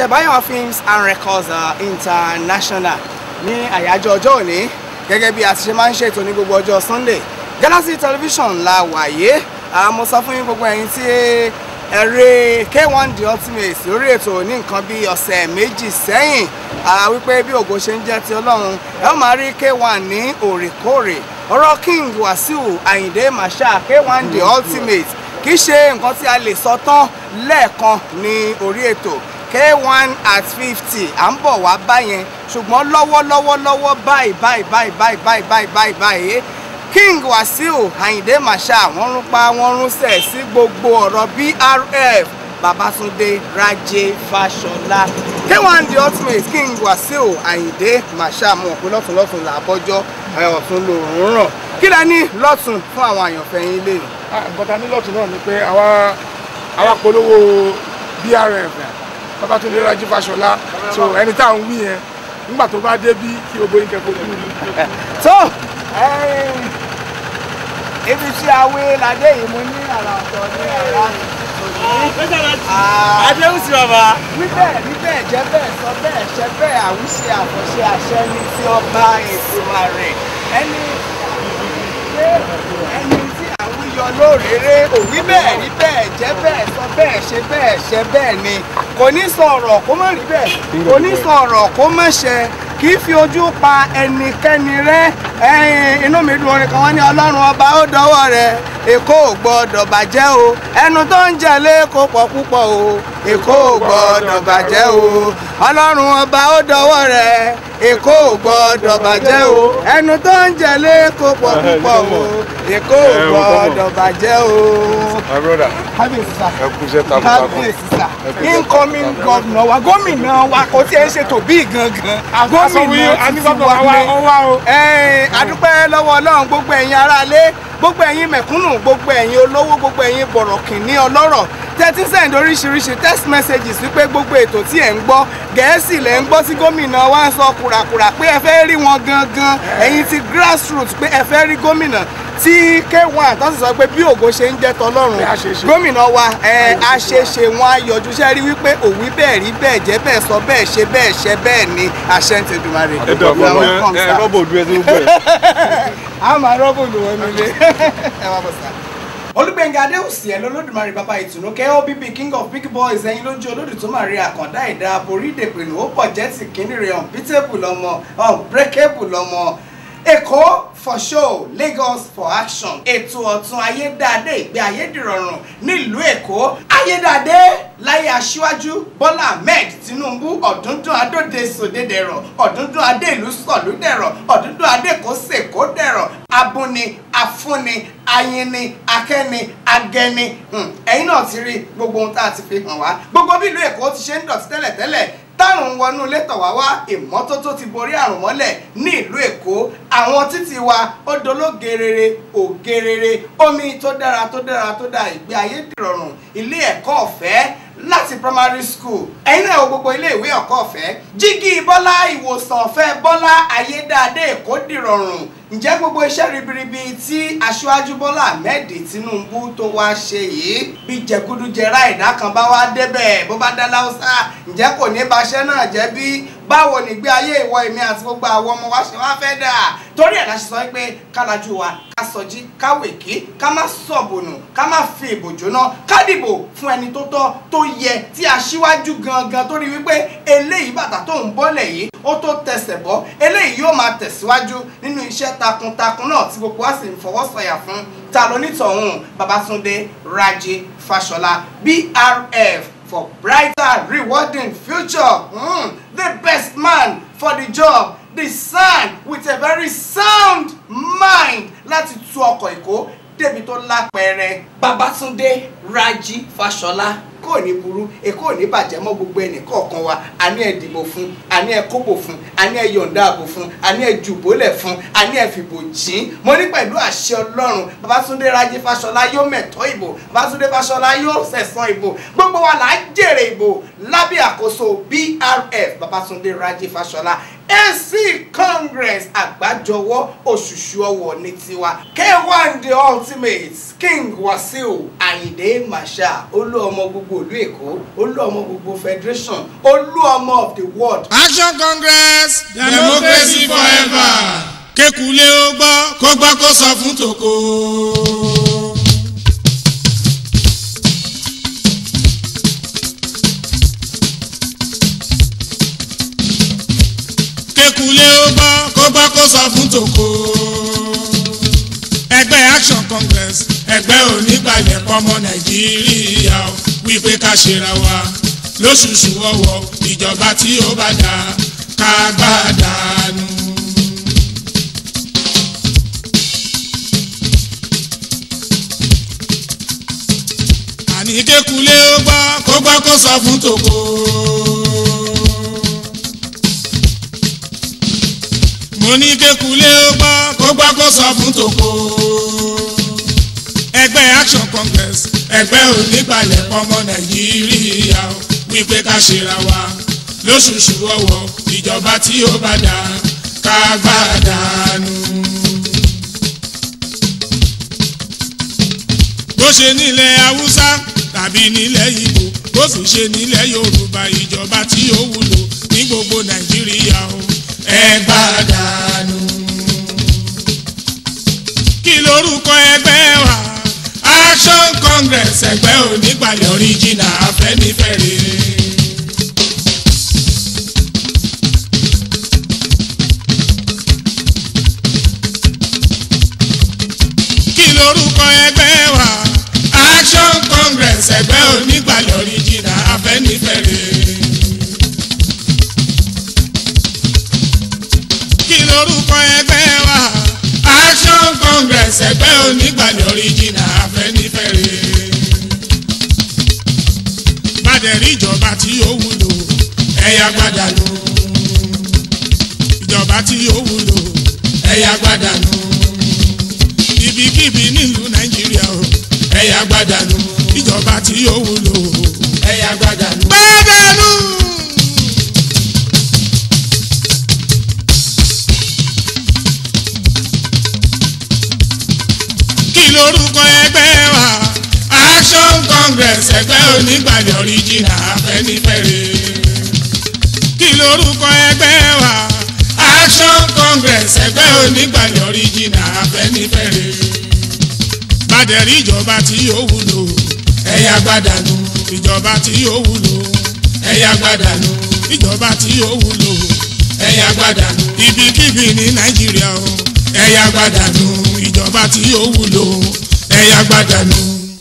iléeṣẹ́ Bayon Films and Records uh, International ní àyájọ́ ọjọ́ òní gẹ́gẹ́ bí a ti ṣe máa ń ṣètò ní gbogbo ọjọ́ Sunday Galaxy Television la wàyé mo sọ fún yín gbogbo ẹ̀yin tí ẹ̀rẹ́ K1 The Ultimate lórí ètò ní nǹkan bí ọ̀sẹ̀ méjì sẹ́yìn wípé bí ògo ṣe ń jẹ́ ti Ọlọ́run ẹ ó máa rí K1 ní òrèkóòrè ọ̀rọ̀ King Wasiu Ayinde Marshal K1 The Ultimate kì í ṣe nǹkan tí a lè sọ tán lẹ́ẹ̀kan ní orí ètò K1 at fifty à ń bọ̀ wá báyẹn ṣùgbọ́n lọ́wọ́lọ́wọ́ lọ́wọ́ báyìí báyìí báyìí báyìí báyìí báyìí báyìí báyìí King Wasiu Ayinde Marshal wọ́n rún pa wọ́n rún sẹ̀ sí gbogbo ọ̀rọ̀ BRF Babatunde Raje Fashola K1 The Ultimate King Wasiu Ayinde Marshal mọ̀ pé lọ́tún lọ́tún là bọ́jọ́ ọ̀tún lòún ràn kí lẹ ní lọ́tún fún àwọn àyànfẹ́ yín lè. nǹkan ta ní lọ́tún náà ni pé àwa polówó BRF Babatunde Raje Fashola so ẹni tá à ń wí yẹn nígbà tó bá dé bí kí gbogbo yín kẹ́kọ̀ọ́ kúrú ni. tó ibi tí a wé ládé yìí mo ní àrà ọ̀tọ̀ ní àrà Adéhùn sí bàbá. níbẹ̀ níbẹ̀ jẹ́ bẹ́ẹ̀ sọ bẹ́ẹ̀ ṣe bẹ́ẹ̀ àwíṣe àfọ̀ṣe àṣẹ ní tí ọba ètò ààrẹ ẹni ẹni tí àwọn yọ lóòrèrè òwí bẹ́ẹ̀ rí bẹ́ẹ̀ jẹ́ bẹ́ẹ̀ sọ bẹ́ẹ̀ ṣe bẹ́ẹ̀ ṣe bẹ́ẹ̀ ni kò ní sọ ọ̀rọ̀ kó má rí bẹ́ẹ̀ kò ní sọ ọ̀rọ̀ kó má ṣe kì í fi ojú pa ẹnikẹ́ni rẹ́ ẹ̀yin inú mi dùn orin kan wọ́n ní ọlọ́run ọba ó dọwọ́ rẹ̀ èkó ò gbọ́dọ̀ bàjẹ́ o ẹnu tó ń jẹ lẹ́kọ̀ọ́ pọ̀ púpọ̀ o èkó ò gbọ́dọ̀ bàjẹ́ o ọlọ́run ọba ó dọwọ́ rẹ̀ èkó ò gbọ́dọ̀ bàjẹ́ o ẹnu tó ń jẹ lẹ́kọ̀ọ́ pọ̀ púpọ̀ o èkó ò gbọ́dọ̀ bàjẹ́ o. my brother kábíyèsí sá ẹ kú iṣẹ́ takuntakun kábíyèsí sá incoming governor wa gómìnà wa kò tí ẹ ń ṣètò bíi gangan gómìnà ti ti wà wa ní ó wá o. ẹ̀ẹ́n adúpẹ́ lọ́wọ́ ọlọ́run gbogbo ẹ̀yin aráalé gbogbo ẹ̀yin mẹ̀kúnnù gbogbo ẹ̀yin olówó gbogbo ẹ̀yin bọ̀rọ̀kìnní ọlọ́rọ̀ tẹ́tí send oríṣiríṣi text messages wípé gbogbo ètò tí ẹ̀ ń gbọ́ gẹ̀ẹ́sì lẹ̀ ń gbọ́ sí gómìnà wa ń sọ kùràkùrà pé ẹ fẹ́ rí wọn gangan ẹ̀yin ti grassroots pé ẹ fẹ́ rí gómìnà tí K1 tó sì sọ pé bí ògo ṣe ń jẹ́ tọlọ́run Pé a ṣe ṣe. gómìnà wa ẹ àṣeṣe wọn á yọjú ṣe rí wípé òwí bẹ́ẹ̀ rí bẹ́ẹ̀ jẹ́ bẹ́ẹ̀ sọ bẹ́ẹ̀ ṣe bẹ́ẹ̀ ṣe bẹ́ẹ̀ ni àṣẹ ń tẹ̀dùmarè. ẹ dọ̀ You are fún welcome, mi ẹ sir rọ́bò dúró tó gbẹ. a máa rọ́bù lù wọ́n nílé. ẹ wá bọ̀ sá. olùgbẹ̀ngà adéhùsì ẹ̀ lọ́lọ́dúnmarì bàbá ìtùnú kobb king of big boys ẹ̀yin lójú olódù tó máa rí àkàndá ẹ̀dá borí ìdèpẹ̀nù ó pọ̀ jẹ́ ti kíní rẹ̀ unbeatable lọ́mọ unbreakable lọ́mọ èkó for show lagos for action ètò ọ̀tun ayédáadé ìgbé ayédìrọ̀rùn nílùú èkó ayédáadé láyé aṣíwájú bọ́lá ahmed tinubu ọ̀dúndún adóde sòdédẹ̀rọ̀ ọ̀dúndún adé ìlú sọ̀lúdẹ̀rọ̀ ọ̀dúndún adé kò sèkó dẹ̀rọ̀ abúni afúnni ayinni akẹ́ni agẹni Hmm, ẹ̀yin náà ti rí gbogbo ohun tá a ti fi hàn wá gbogbo bí ìlú èkó ti ṣe ń dọ̀tí tẹ́lẹ̀tẹ́lẹ̀ tárùn wọnú ilé tọ̀ wá wá ìmọ́tótó ti borí àrùn mọ́lẹ̀ ní ìlú èkó àwọn títì wa ó dológerere ògerere omi tó dára tó dára tó dáa ìgbé ayé dìrọ̀rùn ilé ẹ̀kọ́ ọ̀fẹ́ láti primary school ẹ̀yin náà wo gbogbo ilé ìwé ẹ̀kọ́ ọ̀fẹ́ jígí bọ́lá ìwòsàn ọ̀fẹ́ bọ́lá ayédáadé èkó dìrọ̀rùn ǹjẹ́ gbogbo iṣẹ́ ribiribi tí aṣáájú bọ́lá ahmed tinubu tó wá ṣe yìí bí jẹgúdújẹrá ìdá kan bá wá débẹ̀ bó bá dá láwùsá ǹjẹ́ kò ní baṣẹ́ náà jẹ́ bí báwo nígbé ayé ìwọ èmi àti gbogbo àwọn ọmọ wa ṣe wá fẹ́ dà torí ẹ̀ la ṣe sọ pé kálajú wa ká sọjí ká wèké ká má sọ̀bùnù ká má fi ìbò jóná ká dìbò fún ẹni tó tọ́ tó yẹ tí aṣíwájú gangan tó rí wípé eléyìí bàtà tó ń bọ́lẹ̀ yìí ó tó tẹsẹ̀ bọ́ eléyìí yóò máa tẹ̀síwájú nínú iṣẹ́ takuntakun náà tí gbogbo wa sì ń fọwọ́ sọ̀yà fún ta ló nítọ̀hún Babátúndé Rájí Fáṣọlá BRF for brighter rewarding future mm, the best man for the job the son with a very sound mind láti tú ọkọ̀ èkó débi tó lápẹẹrẹ Babátúndé Rájí Fáṣọlá kò ní burú èkó ò ní bàjẹ́ mọ́ gbogbo ẹnì kọ̀ọ̀kan wa àní ẹ dìbò fún àní ẹ kóbò fún àní ẹ yọ̀ǹda àbò fún àní ẹ jùbólẹ̀ fún àní ẹ fìbò jìn mo ní pẹ̀lú àṣẹ ọlọ́run Babátúndé Rájí Fáṣọlá yóò mẹ̀tọ́ ìbò Babátúndé Fáṣọlá yóò sẹ̀san ìbò gbogbo wa là á jèrè ìbò lábẹ́ àkóso BRF Babátúndé Rájí Fáṣọlá ac congress àgbájọwọ́ òṣùṣù ọwọ̀ ní tiwa k1 the ultimate king wasiu ayinde marshal olú ọmọ gbogbo ìlú èkó olú ọmọ gbogbo federation olú ọmọ of the world action congress democracy forever kékulé ó gbọ́ kó gbọ́ kó sọ fún tòkó. kékulé ó gbọ́ kó gbọ́ kó sọ fún tòkó. ẹgbẹ́ action congress ẹgbẹ́ onígbàlẹ̀ pọ́mọ nàìjíríà ó wípé ká ṣera wa lóṣooṣù ọwọ́ ìjọba tí ó bá dá ká gbàdánù. àní kékulé ó gbọ́ kó gbọ́ kó sọ fún tòkó. mo ní kékulé ó gbọ́ kó gbọ́ kó sọ fún tòkó. ẹgbẹ́ action congress ẹgbẹ́ onígbàlẹ̀ ọmọ nàìjíríà ó wípé ká ṣera wa lóṣooṣù ọwọ́ ìjọba tí ó bá dá ká gbàdánù. bó ṣe nílẹ̀ haúsá tàbí nílẹ̀ ìgbò bó sì ṣe nílẹ̀ yorùbá ìjọba tí ó wúlò ní gbogbo nàìjíríà o ẹ gbàdánù. kí lorúkọ ẹgbẹ́ wa action congress ẹgbẹ́ onígbàlẹ̀ original afẹ́nifẹ́re. kí lorúkọ ẹgbẹ́ wa action congress ẹgbẹ́ onígbàlẹ̀ original afẹ́nifẹ́re. kí lorúkọ ẹgbẹ́ wa action congress ẹgbẹ́ onígbàlẹ̀ original afẹ́nifẹ́re. bàdẹ̀rí ìjọba tí ó wúlò ẹ̀yà gbàdánù ìjọba tí ó wúlò ẹ̀yà gbàdánù ibikíbi nílùú nàìjíríà o ẹ̀yà gbàdánù ìjọba tí ó wúlò ẹ̀yà gbàdánù. gbàdánù. kí lorúkọ ẹgbẹ́ wa action congress ẹgbẹ́ onígbàlẹ̀ original afẹ́nifẹ́re kí lorúkọ ẹgbẹ́ wa action congress ẹgbẹ́ onígbàlẹ̀ original afẹ́nifẹ́re bàdẹ̀rí ìjọba tí yóò wúlò ẹ̀yà gbàdánù ìjọba tí yóò wúlò ẹ̀yà gbàdánù ìjọba tí yóò wúlò ẹ̀yà gbàdánù ibikíbi ní nàìjíríà o ẹ̀yà gbàdánù ìjọba tí yóò wúlò ẹ̀yà gbàdánù.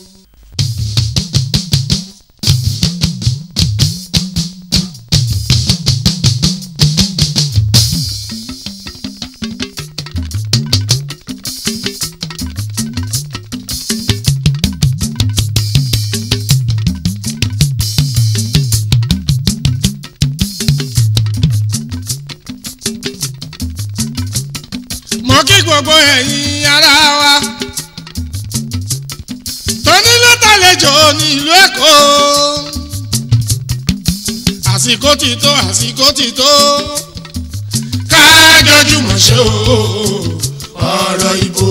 mo kí gbogbo ẹ̀yin ará wa tónílé tàlejò ní ìlú èkó àsìkò ti tó àsìkò ti tó kájọjúmọ̀ ṣe o ọ̀rọ̀ ìbò.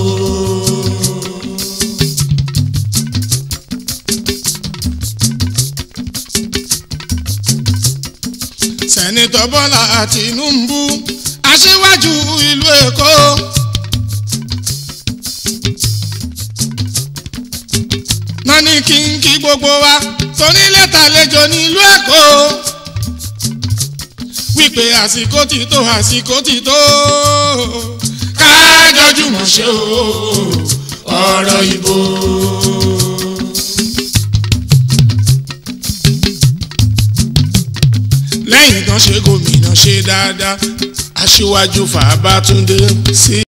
sẹ́nitọ́ bọ́lá tìǹbù aṣíwájú ìlú èkó. náà ní kí n kí gbogbo wa tonílé tàlejò nílùú èkó. wípé àsìkò ti tó àsìkò ti tó. kájọjúmọ̀ ṣe o ọ̀rọ̀ ìbò. lẹ́yìn tán ṣe gómìnà ṣe dáadáa aṣíwájú fàbátúndé sí